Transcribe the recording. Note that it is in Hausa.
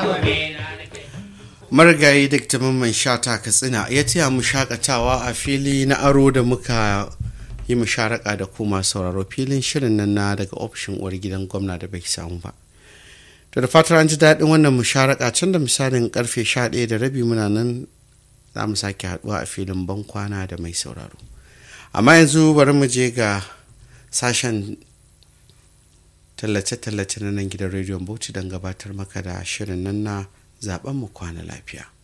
marigayi duk mamman shata katsina ya taya mu shakatawa a fili na aro da muka yi musharaka da kuma sauraro filin shirin nan na daga ofishin uwar gidan gwamna da bai samu ba to da fatar an ji daɗin wannan musharaka can da misalin karfe 11 da rabi muna nan za mu sake haɗuwa a filin bankwana da mai sauraro amma yanzu bari mu je ga sashen tallace-tallace na nan gidan rediyon bauchi don gabatar maka da shirin nan na zaben mu kwana lafiya